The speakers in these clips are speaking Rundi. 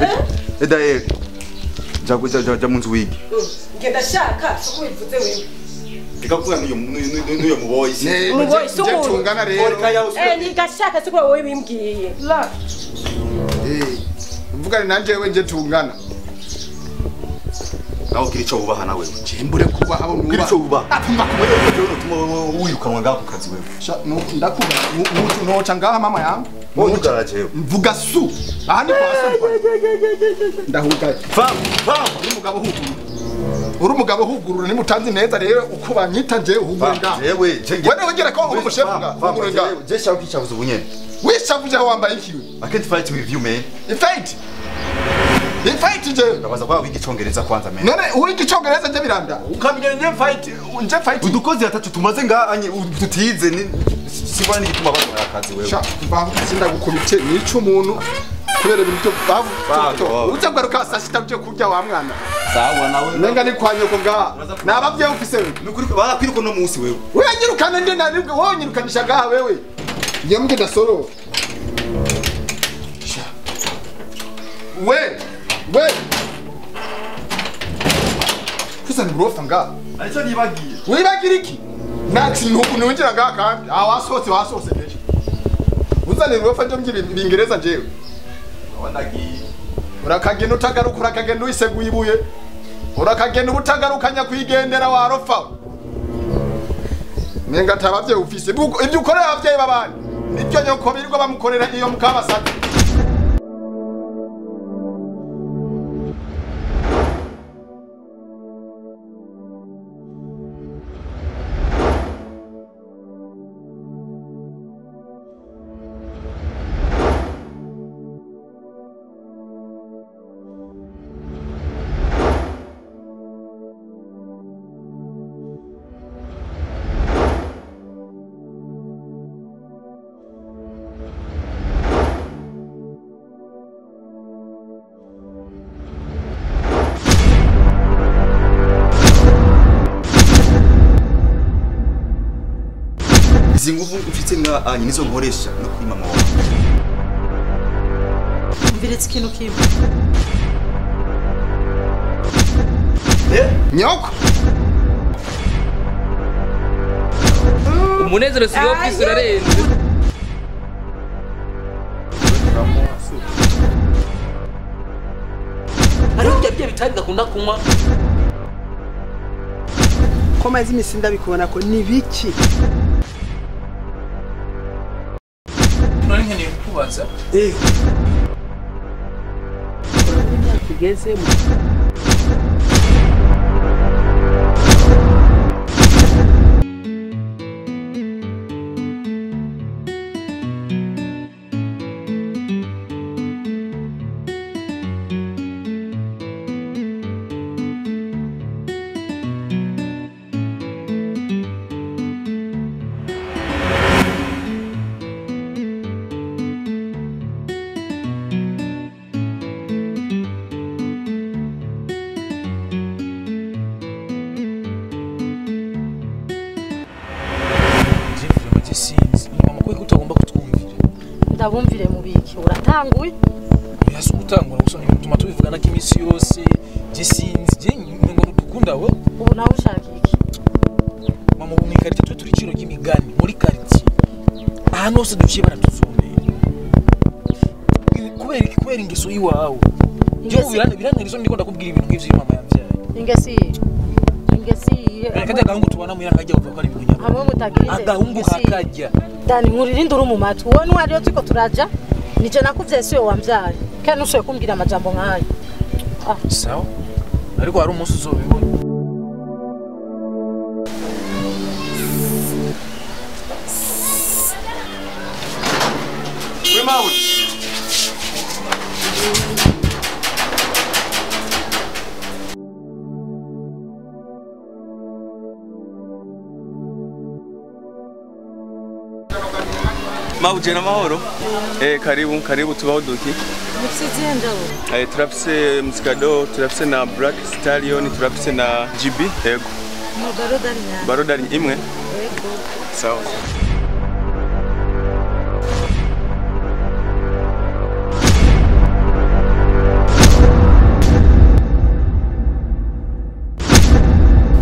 eda eh ja ja ja- ja munzu wigi ngenda shaka siko bivuze wewe ikakuvuga n'uyo n'uyo n'uyo muboyi Umuboyi si umuntu. tungana rero eh nigashaka siko wowe bimbwiye la Eh, mvugane nanje we nje tungana nawe kiri cyo ubaha nawe cimbure kuba abo kiri nuba cyo ubaha apumba wewe utuma wirukanwa ngaho ku kazi wewe Sha, nu- ndakuba nu- nu- noca ngaha mama yangu wowe ugaraje wewe mvuga su aha ni kwa su ndahugaye fam fam uri umugabo hugurura uri umugabo hugurura nimutanzi neza rero uko banyita nje uhugure ngaha jewe je Wewe wongera ko uri umushefu ngaha uhugure ngaha je shaka kichavuze ubunyene wishavuje aho wambaye ikiwe i can't fight with you man ifaiti ifaiti je ndabaza kwa wigi congereza kwanza man none uwiga icongereza nje biranda ukamenya nje fight nje fight udukozi atatu tumaze nga anye tutize ni sibona n'igituma bakora akazi wewe sha mbavuze ndagukubite nica umuntu kubera ibintu byo Bago, bavu bago. uza garuka saa sita byo kurya wa mwana sawa nawe nenga ni kwa nyoko ngaha nabavyeyi ufise wewe nukuri barakwiruka no munsi wewe wewe nyirukana nde naribwe wowe nyirukanisha ngaha wewe ngiye mbwe ndasoro Sha. we we kusa ni burofa ngaha aricyo nibagiye wibagira iki nta kintu nungira ngaha kandi aha wasohotse wasohotse kenshi uzanira uburofa nje mbye bingereza njewe wandagiye urakagenda utagaruka urakagenda wiseguye ibuye urakagenda ubutagarukanya kwigendera warofa nenga atabavyeyi ufise Ibyo- ibyo ukorera abavyeyi b'abandi nibyo nyoko birirwa bamukorera iyo mukabasatse izi nguvu mfite nga anye nizo nkoresha no kuri mama wawe mviretse ikintu kimwe nyoko umunezero si wo kwisi urarenze hariho bya bya bitari ndakunda kunywa ko maze iminsi ndabikubona ko ni biki none nkeneye kukubaza tugezemo jimvire mu gisinzi ni mama kwe utagomba kutwumvira ndabumvire mu biki uratanguye yasi gutangura gusa bituma tubivugana ko iminsi yose gisinzi je ngo dukunda we ubu nawe ushaka iki mama ubu mu ikarita twe turi iciro ry'imigani muri quartier ahantu hose duciye baratuzumira kubera iki kubera ingeso y'iwawe je Ingeso- ubu birana birantera isoni ndiko ndakubwira ibintu nk'ivyo mama yavyaye ingesi ingesi kajya agahungu tubona muhira kajya bavuga ko ari ibintu hamwe nyabwo mutagira agahungu kakajya dani nkuririnde uri mu matwi wowe n'uwariyo turiko turaja nije nakuvye siwe wambyaye kandi ntushoboye kumbwira amajambo nk'ayo sawa ariko hari umunsi uzobibona we mawe Mauje na mahoro. Eh, karibu karibu tubaho duki. mufise ndabo Eh, turafise Msikado, turafise na Black Stallion, turafise na GB. Yego. mugaro dani nyane Barodari imwe. yego Sawa.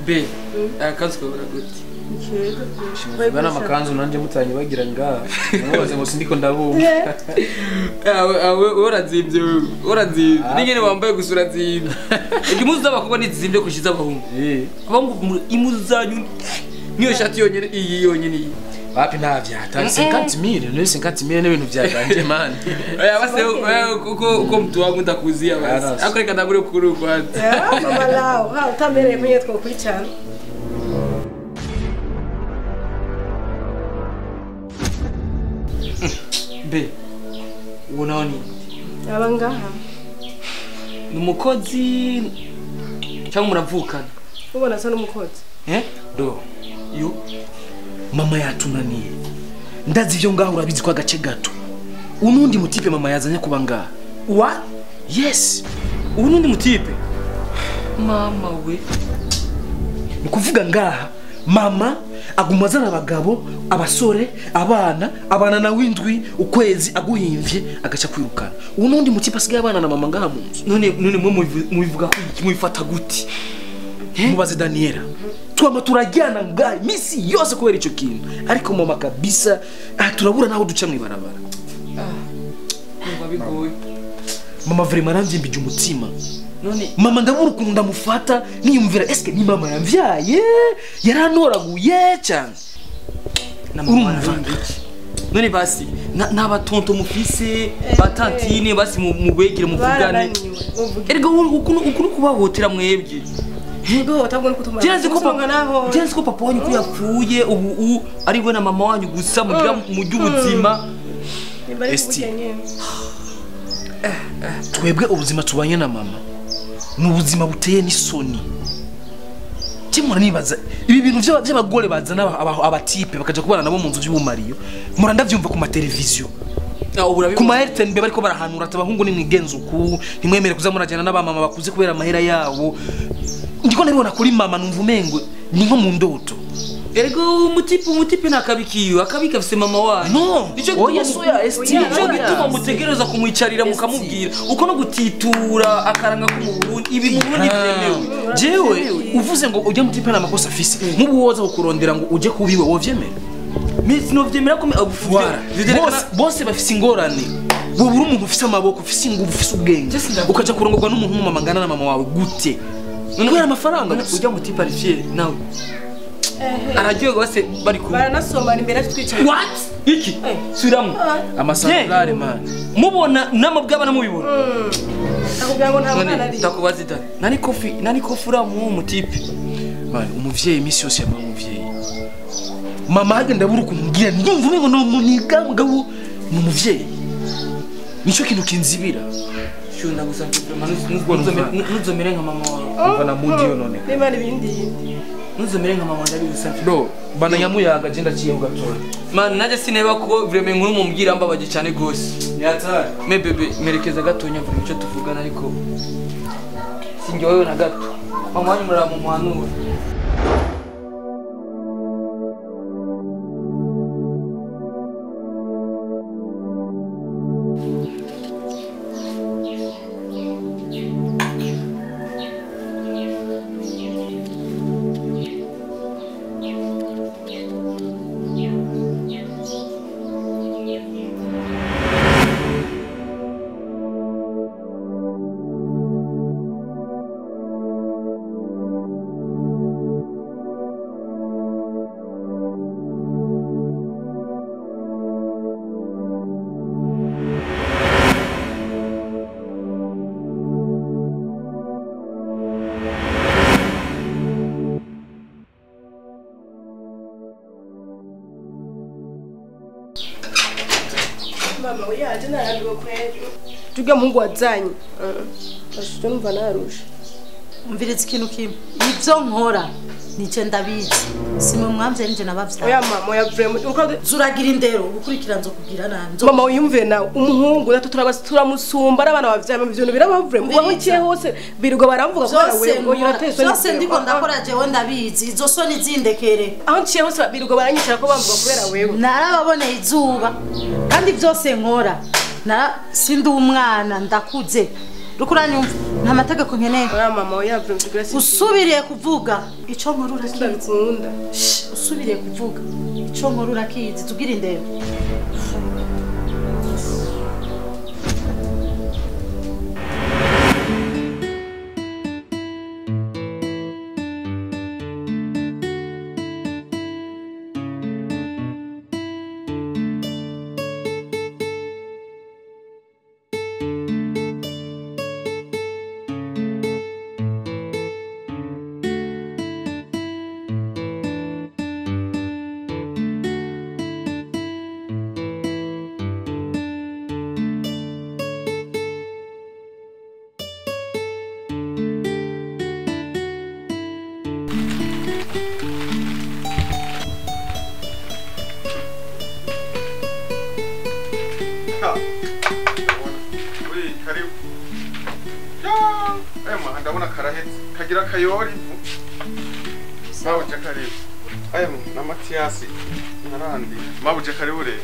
be akazi kabura gute Keza. bana amakanzu nanje mutanye bagira ngaha mubaze ngo sindiko ndabumva awe awe urazimvye wewe urazimvye ningene wambaye gusa urazimvye imuzu z'abakobwa ntizizimvye kushiza abahungu eh abahungu mu- imuzu zanyu niyo shati yonyene iyi yonyene iyi wapi ntavyata 50000 no 50000 n'ibintu vyaganje man Oya basi wewe uko uko mtu wangu ndakuzia basi Arasi. akureka ndagure kukuru kwanza Ah, mama lao ha utamereye mwenye twokurikirana be ubona ni aba ngaha ni umukozi cyangwa muravukana ubona asa n'umukozi eh do yo mama yatunaniye ndazi ivyo ngaho urabizi ko agace gato unundi mutipe mama yazanye kuba ngaha wa yes ubu nundi mutipe mama we ni kuvuga ngaha mama aguma azana abagabo abasore abana abana nawe indwi ukwezi aguhimvye agaca kwirukana ubu nundi mutipe asigaye abana na mama ngaha mu nzu none none mwe mubivu- mubivuga ko iki mubifata gute mubaze daniela twama turajyana ngaha iminsi yose kubera ico kintu ariko mama kabisa ah, turabura naho duca mw'ibarabara kumva bigoye mama vrema aramvyimbije umutima none mama ndabura ukuntu ndamufata niyumvira eske ni mama yamvyaye yarantoraguye cyane na mama Urumva? araramba iki none basi na- n'abatonto mufise batantine basi mu- mubegere muvugane barananiwe muvuge erega ukuntu ukuntu kubahotera mwebwe nubwo batabwo no kutuma Jenzi ko Usanga naho papa Jenzi ko papa wanyu ko yapfuye ubu u ari we na mama wanyu gusa mugira mu by'ubuzima bari Esti. kuvuga nyene twebwe ubuzima tubanye na mama ni ubuzima buteye n'isoni kimura nibaza ibi bintu by'aba- by'abagore bazana aba- aba- abatipe bakaja kubana nabo mu nzu by'ubumariyo mura ndavyumva ku mateleviziyo ku ma RTNB bariko barahanura ati abahungu nimwigenza uku ntimwemere kuza murajyana n'abamama bakuze kubera amahera yabo ndiko ndabibona kuri mama numva umengo ni nko mu ndoto erega umutipe umutipe nakabikiwe akabi gafise mama wanyu no Nico oya gituma- soya esti nico oya. gituma mutegereza kumwicarira mukamubwira uko no gutitura akaranga ko mu Burundi ibi mu Burundi byemewe jewe uvuze ngo ujya mu tipe n'amakosa afise nk'ubu woza kukurondera ngo ujye kubiwe wovyemera Miss novyemera ko Voilà. Bose- bose bafise ingorane bubura umuntu ufise amaboko ufise ingufu ufise ubwenge Just ndavuga. ukaja kurongorwa n'umuntu w'umumama angana na mama wawe gute kubera amafaranga gusa ujya mutipe ari fier nawe araryoherwa bose bari kumwe baranasomana imbere yacu twicaye what iki subiramo amasantarare man mubona namabwabana mubibona akubwira ngo nta mwana none ari ndakubaza ita nani kofi nani kofi uramu uwo mutipe man umuvyeyi iminsi yose yaba umuvyeyi mama hage ndabura ukuntu mbwira ndumva umengo ni umuniga mugabo ni umuvyeyi nico kintu kinzibira shunda gusa Numva. ntuzomere nka mama wawe umva na mudi yo none n'imana ibindi yindi ntuzomere nka mama ndabi gusa do bana nyamuyaga je ndaciyeho gatoya man najye sineba ko vraiment nkuru mumubwira mbabaje cyane gose yatari me bebe merekeza gatonya vuga icyo tuvugana ariko sinjyewewe na gato mama wanyu murara mu muhanura mama we yaje narambiwe kweli tujya muhungu wazanye ashije numva narusha umviriza ikintu kimwe ibyo nkora nice ndabizi simwe mwamvye nije nabavyaye oya mama oya vraiment uko zuragira indero gukurikira nzo kugira nabi nzo mama uyumvire nawe umuhungu natwe turabasi turamusumba n'abana bavyaye mama ivyo bintu biraba vraiment uba mukiye hose birirwa baramvuga ko byose wewe ngo nkora uratezwe byose ndiko ndakora jewe ndabizi izo soni zindekere aho nciye hose birirwa baranyicira ko bamvuga kubera wewe narababoneye izuba kandi byose nkora nara sindi umwana ndakuze rukuranyumva nta mategeko nkeneye oya mama oya vrema tugura si usubiriye kuvuga ico nkuru urakizi ndabikunda Shh, usubiriye kuvuga ico nkuru urakizi tubwire indero Ui, karibu. Ya, ema ndabona karahetse kagira kayori. Mabuje karibu. Ema na Mathias narandi. Mabuje karibu re.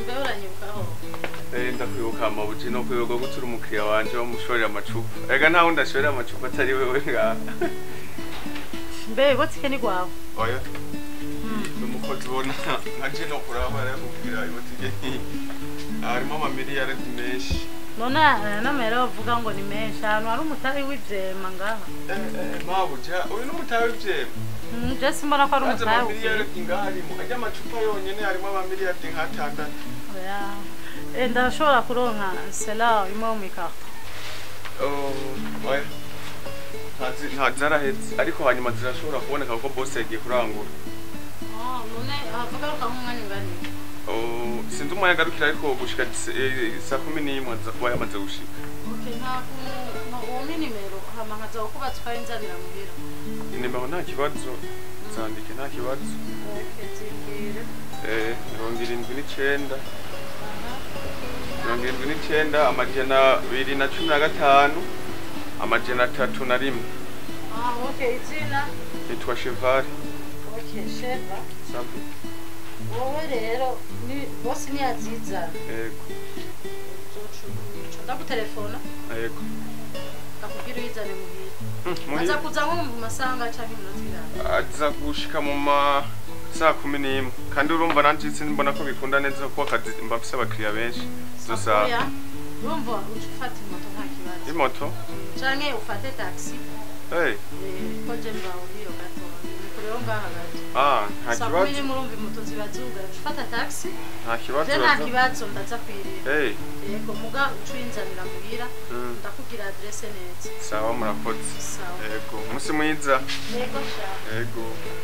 Eh ndakwibuka mabuje no kwibuka gutura umukiriya wanje wo mushorera amacupa. Ega nta wundi ashorera amacupa atari wewe nga. mbe botike ni gwawe Oya. Numukozi bona nkaje no kuraba rero kugira ibotike. Harimo amamiliyari menshi. none aya n'amahera bavuga ngo ni menshi ahantu hari umutari w'ivyema ngaha Eh eh mabuje uyu n'umutawe w'ivyema. Mm, je simbona ko ari Aje umutari amamiliyari w'ivyema ingarimo. Ajya amacupa yonyene harimo amamiliyari nk'atandatu. oya Eh, ndashobora kuronka sela imwe mu ikarto Oh, oya. Ntazi- nta zarahetse ariko hanyuma zirashobora kuboneka kuko boss yagiye kurangura none avuga ko nk'umwanya ungana Oh, sinzi umwanya agarukira ariko gushika eh, saa kumi n'imwe aza kuba yamaze gushika Okay, nta uwo nimero hama nkaza kukubatsa ukayinzanira muhira inimero nta kibazo zandike nta kibazo Okay, zimbwire Eh, mirongo irindwi n'icenda mirongo irindwi n'icenda amajana abiri na cumi na gatanu amajana atatu na rimwe Ah, okay, izina nitwa chevari okay, sheva sabe wowe rero ni bosi niyazizana yego ndagutelefona yego akubwira uyizane muhira Hmm, muri aza kuza nko mu masanga canke iminota irana aza gushika mu ma saa kumi n'imwe kandi urumva nanje simbona ko bikunda neza kuko akazi mba mfise abakiriya benshi gusa Oya, urumva uca ufata imoto nta kibazo imoto canke ufate taxi hey, eh, ko je mbaho hiyo gato nikureho ngaha gato ah, nta saa kumi kibazo n'imwe urumva imoto ziba zugaye uca ufata taxi nta kibazo je nta baza- kibazo ndaza kwirira hey, yego muga uca uyinzanira muhira mm, ndakubwira adrese neza sawa murakoze sawa yego umunsi mwiza yego sha yego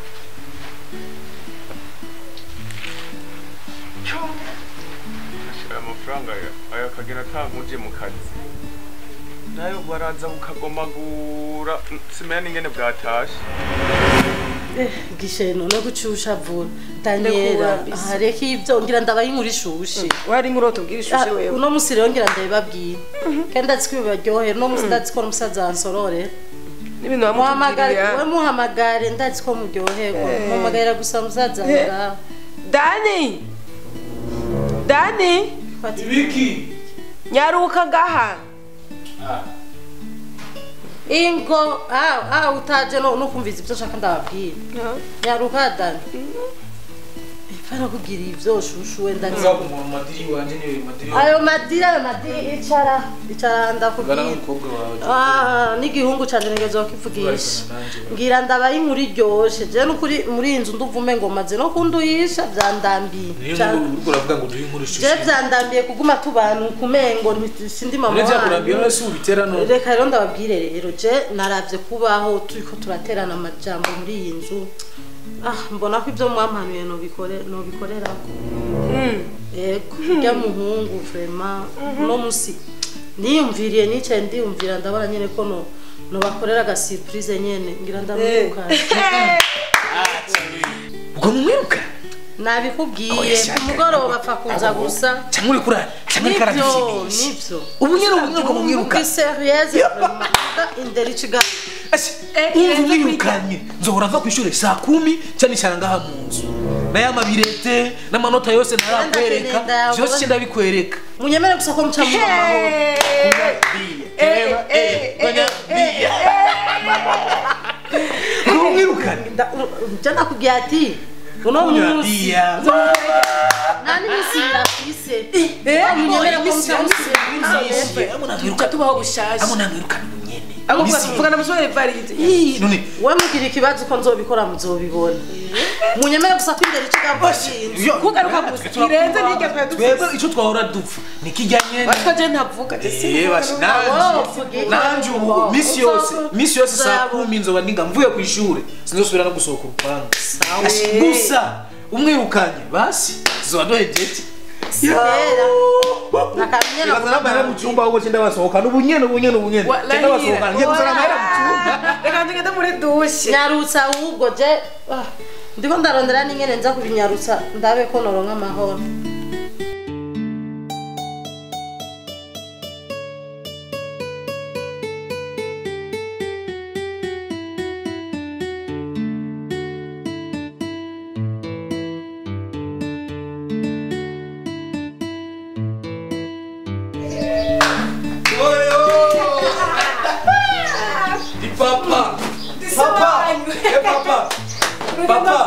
ashira amafaranga aya- aya akagera atankuje mu kazi nayo baraza bukagomagura simenya n'ingene bwatashe gishe none gucusha vuba daniela Ndakubambise. hareka ibyo ngira ndabaye inkuru ishushe wari inkuru tubwira ishushe Ah, wewe uno musi rero ngira ndabibabwira kandi ndazi ko bibaryohera uno musi ndazi ko n'umusaza wansorore n'ibintu muhamagare we wamutubwiriye muhamagare ndazi ko muryoherwa muhamagarira gusa musaza ngaho dani dani ibiki nyaruka ngaha ingo ah ah utaje no nukumviza ibyo nshaka ndababwira nyaruka dani ipfana kugira ivyo shushu wenda nzi nza kumura madiri wanje niwe madiri ayo madira ayo madira icara icara ngana ndakubwira n'umukobwa wawe Ah, n'igihungu canje nigeze kivugisha ngira ndabaye inkuru iryoshe je nukuri muri iyi nzu nduvume ngo maze no kunduyisha vyandambiye niyo Ca- nkuru uriko uravuga ngo duhe inkuru je ishushe vyandambiye kuguma tubanu kumengo nti- sindi mama none byakurambiye wanyu none si ubitera none reka rero ndababwire rero je naravye kubaho turiko turaterana amajambo muri iyi nzu ah mbona ko ibyo mwampanuye nobikore nobikorerako yego urya muhungu vrema uno musi niyumviriye nicaye ndiyumvira ndabona nyene ko no nobakorera aga surprise nyene ngira ndamwirukana ubwo mumwiruka nabikubwiye Oya, shaka. ku mugoroba apfa kuza gusa cyangwa uri kura cyangwa uri nivyo karabishimisha nivyo ubu nyene ubu nyene mumwiruka Ndi serieuse vraiment indera ikigali umva umwirukanye nzohora mva ku ishuri saa kumi cyane cyane ngaha mu nzu nayo amabirete n'amanota yose ntarakwereka Ndakeneye byose cyenda bikwereka munyemere gusa ko muca mu mahoro nda- je nakubwiye ati uno Kunywa munsi bia. nta n'iminsi irafise munyemere ko muzamusiye tuca tubaho bushasha amo nangirukana ubunyene ahubwo Misi- tuvugana musore valide Ih, none we mugira ikibazo ko nzobikora muzobibona munyemere gusa ko imbere ikigambo yo kugaruka gusa kirenze n'iryo twari twebwe dufite ico twahora dupfa nikijya nyene batwa je ntavuga je Eh, bashi, nanje nanje ubu misi yose misi yose saa kumi nzoba ndinga mvuye ku ishure sinzosubira no gusohoka urupangu Ashi, gusa umwirukanye basi zoba dohejeti nakamenye Ikaza n'amahera mu cyumba ahubwo cyenda basohokana ubunyene ubunyene ubunyene cyenda basohokana ngiye gusana amahera mu cyumba reka ngende muri dushe nyarutsa ahubwo je ah, ndiko ndarondera n'ingene nza kubinyarutsa ndabe ko noronka amahoro Di papa papa eh papa papa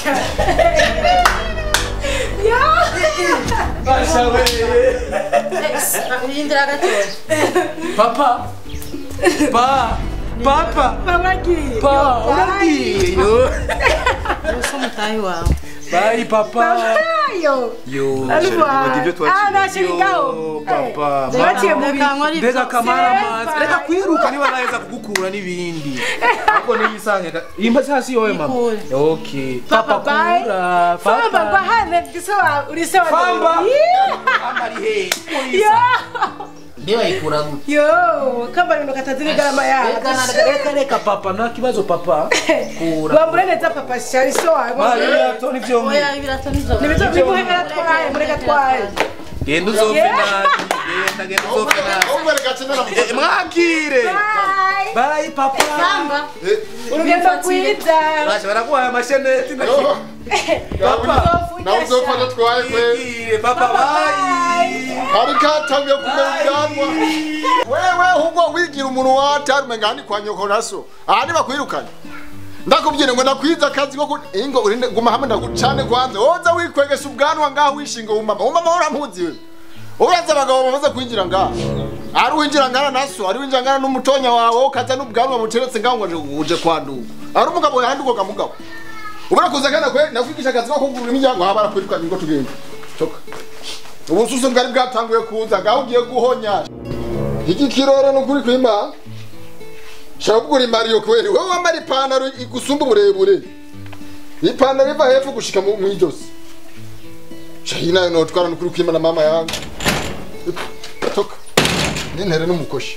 basha we yindira gatoya papa pa papa babagiye pa uragiye yo uso mutahi wawe bye papa ayo yo Nibaga ibyo twaciye. ah nashirigaho yo papa baciye mu reka nkore mbega ibyo kamara amazi Sepa. reka kwiruka niba naheza kugukura n'ibindi ariko niyisange imba hasi yowe mama Ikure. okay Papa, papa bye. kura famba papa ngwahane gisoba uri sawa Famba. Yeah. Famba ari he yo ndiba ikura gute yo kamba bintu katazi n'igarama yawe reka reka reka papa nta kibazo papa kura wambure neza papa shari so wawe mariya toni vyombi oya ibirato nivyo nibizo bimuhera atwaye mureka atwaye genda uzopfe Yeah. nabi genda genda uzopfe nabi ahubwo reka tsinda Eh, mwakire bye bye papa kamba urugendo rwiza basha baraguhaye amasheneti na Papa, nawe uzopfa twaye kwe Mwakire, papa bye kari katangiye kumera ubwanwa wewe ahubwo wigira umuntu watarume ngani kwa nyoko naso aha nibakwirukanye ndakubwire ngo nakwiza akazi ko ku- ingo urinde guma hamwe ndagucane kwanza woza wikwegesha ubwanwa ngaho wishinga umama umama urampuzi we uraza abagabo bamaze kwinjira ngaha ari winjira ngana naso ari winjira ngana n'umutonya wawe ukaza n'ubwanwa buteretse ngaho ngo uje- uje kwanduka ari umugabo yandukoga mugabo ubura kuza kana kwe nakwigisha akazi ko kugurura imiryango haba arakwirukanye ngo tugende coka ubususu bwari bwatanguye kuza ngaho ugiye guhonya iki kiroro ni ukuri kwima shaka kugura imariyo kweli wowe wambara ipantaro igusumba uburebure ipantaro iva hepfo gushika mu mu ijosi shahi nayo notwara ni ukuri kwima na mama yangu toka nintere n'umukoshi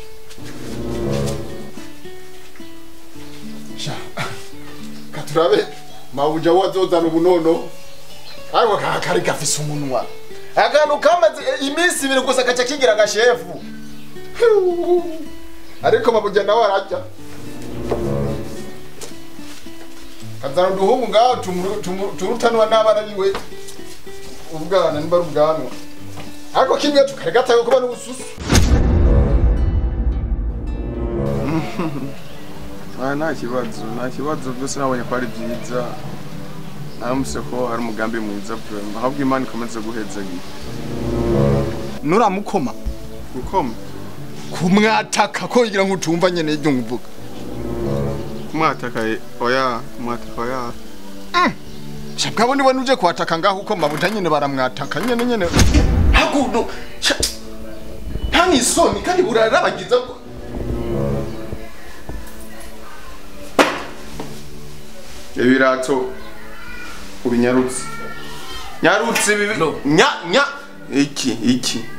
sha katurabe mabuja wazozana ubunono ariko kaka kari gafise umunwa akantu kamaze iminsi ibiri gusa gaca kigira agashefu ariko mabuja nawe arajya kazana uduhungu ngaho tumu- tumu- turutanwa n'abana biwe ubwana nimba ari ubwanwa ariko kimwe tukari gataye kuba n'ubususu Ah, nta kibazo nta kibazo byose nabonye ko ari byiza naramutse ko hari umugambi mwiza vraiment ahubwo imana ikomeze guhezagira nuramukoma gukoma kumwataka ko yigira ngo utumva nyene ibyo nkuvuga kumwataka eh, oya kumwataka oya shabwabo niwe nuje kuhataka ngaho uko mabuja nyene baramwataka nyene nyene hakuno nta n'isoni kandi burarabagiza bwo ibirato ubinyarutse nyarutse ibi No. nya nya iki iki